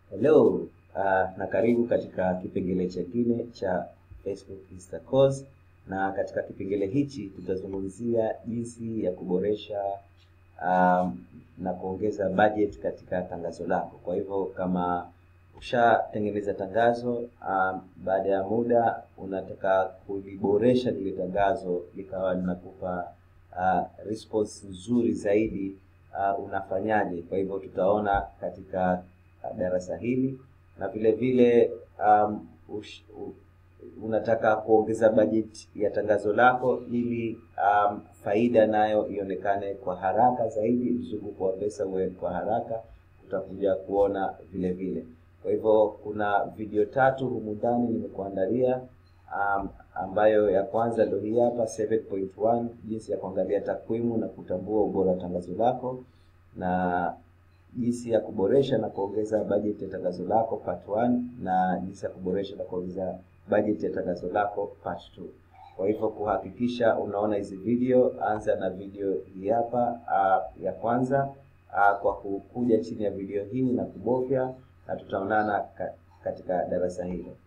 Hello, uh, na karibu katika kipengele chengine cha Facebook Insta Course, na katika kipengele hichi tutazungumzia jinsi ya kuboresha um, na kuongeza budget katika tangazo lako. Kwa hivyo kama ushatengeneza tangazo um, baada ya muda unataka kuliboresha lile tangazo likawa linakupa uh, response nzuri zaidi uh, unafanyaje? Kwa hivyo tutaona katika uh, darasa hili na vile vile um, ush, u, unataka kuongeza budget ya tangazo lako ili um, faida nayo ionekane kwa haraka zaidi, mzunguko wa pesa uwe kwa haraka, utakuja kuona vile vile. Kwa hivyo kuna video tatu humu ndani nimekuandalia, um, ambayo ya kwanza ndio hii hapa 7.1 jinsi ya kuangalia takwimu na kutambua ubora wa tangazo lako na jinsi ya kuboresha na kuongeza bajeti ya tangazo lako part 1 na jinsi ya kuboresha na kuongeza bajeti ya tangazo lako part 2. Kwa hivyo kuhakikisha unaona hizi video, anza na video hii hapa uh, ya kwanza uh, kwa kukuja chini ya video hii na kubofya, na tutaonana ka, katika darasa hilo.